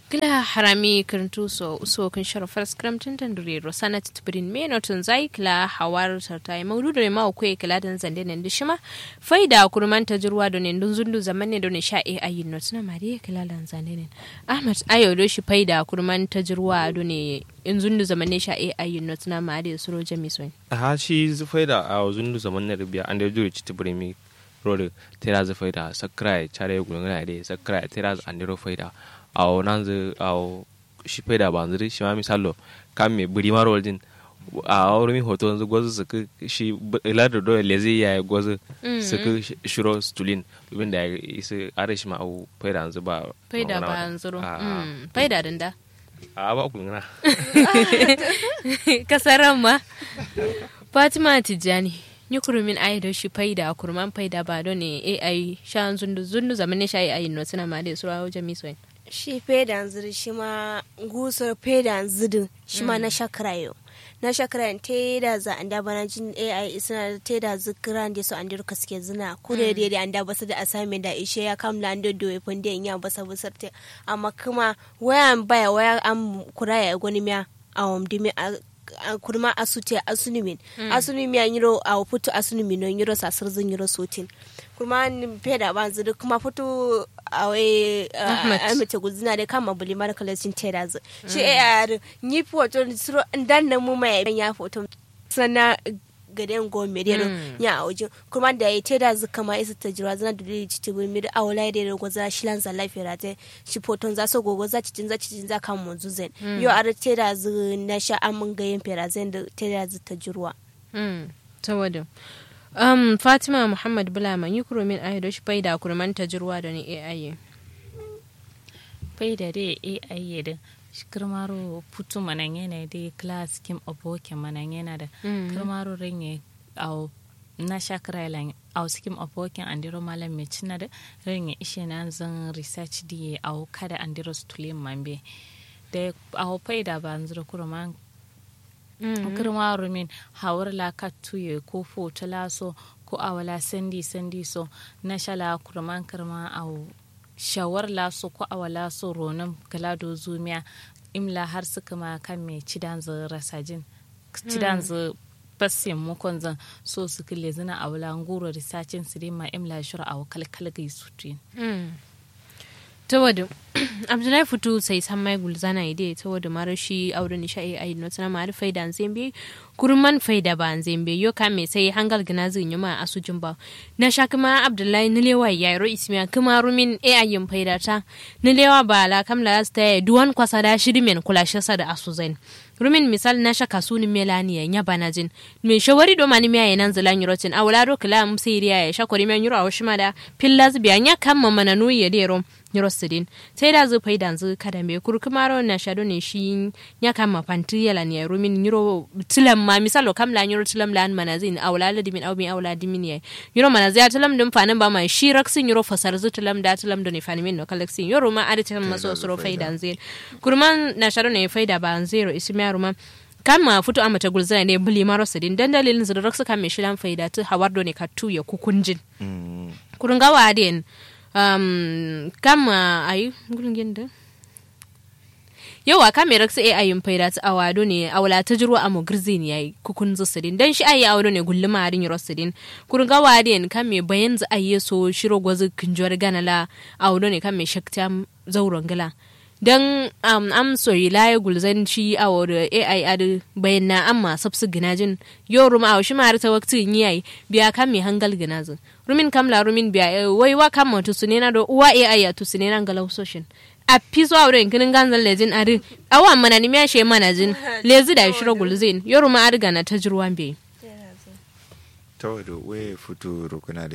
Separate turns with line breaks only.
Gila harami kirtu so uso kun sharafar skramtin tandure rosana titbirin me notun zai kila hawar tartai maudu da ma kwe kila dan zande ne dishima faida kurman ta jirwa da ne dun zundu zaman ne da ne sha e ayin not na mariya kila dan zande ne ahmad ayo do shi faida kurman ta jirwa da ne in zundu zaman ne sha e ayin not na mariya suro jami soin
ha shi faida a zundu zaman ne rubiya an da jure titbirin mi rode terazi faida sakrai chare gulungana de sakrai terazi andiro faida aw nanzu aw shi faida banzuri shi ma misalo kam me buri maro din a wuri mi hoto yanzu gwazu suka shi ilar do lezi ya gwazu suka shiro stulin domin da isa are shi ma aw faida yanzu ba
faida ba yanzu faida dinda
a ba gulungana
kasaran ma fatima tijjani ni kurumin ai da shi faida kurman faida ba don ne ai sha zundu zundu zaman ne sha ai no suna ma da sura wajen misoyin
shi fedan ziri shi ma gusar fedan zidin shi ma na shakrayo na shakran te da za anda bana jin ai isna te da zikran da su an dirka suke zina kure da da anda basu da assignment da ishe ya kamla ando do e funde nya basa busarte amma kuma wayan baya waya am kuraya goni miya awam dimi kurma asute asunimin asunimin ya nyiro a putu asunimin no nyiro sasir zin nyiro sotin kurma peda ban zudu kuma putu awe amete guzina de kama buli mara kalasin teda zu shi e yar nyi foto suro dan na mu mai ya foto sana gaden go medero nya auje kuma da ya teda zu kama isa ta jira zana da dai citi bul mi da awla da go za shi lan za lafiya te shi foton za so gogo za citin za citin za kan mu zuzen yo ar teda zu na sha amun ga yin fera zen da teda zu ta jirwa
tawadin um, fatima muhammad bulama yi kuromin ayi da shi faida kurman ta jirwa da ni ai
faida da ai da kirmaro putu manan yana da class kim aboke manan yana da kirmaro renye au na shakara lan au skim abokin andiro malam me cina da renye ishe na zan research di au kada andiro stulin mambe da au faida ba anzuro kurman kirma rumin hawar la katuye ko fota laso ko awala sandi sandi so na shala kurman kirma au shawar laso ko awala so ronan galado zumiya imla har suka ma kan me cidan zu rasajin cidan zu basin mukon zan so su kile zina awala nguro risacin su ma imla shura aw kalkal gai sutin
ta wadda abdullahi fito sai san mai gulzana ide ta wadda mara shi aure ni sha'i ayi no tana mara faida an zembe kurman faida ba an zembe yo ka me sai hangal gina zin yuma asujin ba na sha kuma abdullahi nilewa ya ro ismiya kuma rumin e ayin faida ta nilewa ba la kam la sta duwan kwasa da shirimen kula shasa da asuzain rumin misal na shaka suni melani ya nya banajin me shawari do mani miya nan zalan yurotin awla do kala am siriya ya shakori men yuro awshima da pillaz biya nya kamma mananu ya dero nyorosidin sai da zufai da zu kada me kurkumaro na shado ne shi nya kama panti yala ne rumin nyuro tilam ma misalo kam la nyuro tilam lan manazin awla la dimin awmi awla dimin ya nyuro manazia tilam dum fanin ba ma shi raksin nyuro fasar zu tilam da tilam do ne fanimin no kalaksin yoro ma aditin maso suro faida zin kurman na shado ne faida ba zero ismiya ruma kama futu ama ta gulzana ne buli maro sidin dan dalilin zu raksu kan me shilan faida tu hawardo ne katu ya kukunjin kurunga wadin um, kama ayi gulungin da yawa kame raksa a ayin faida ta awado ne awala ta jiro a mo girzin yayi kukun zusidin dan shi ayi awado ne gulluma harin rosidin kurun ga wadin kame bayan za ayi so shiro gwazu kinjor ganala awado ne kame shakta zauron gala dan um, am soyi laye gulzan shi a wada ai adu bayan na amma sabsu ginajin yo ruma a shi mara ta wakti yi biya kan mai hangal ginazin rumin kamla rumin biya wai wa kan matu su na do uwa ai ya tu su na galau soshin a piso a wurin kinin ganzan lejin adu awa mana ni miya she mana jin lezi da shiro gulzin yo ruma adu gana ta jirwan bai
ta wado waye fito rukuna da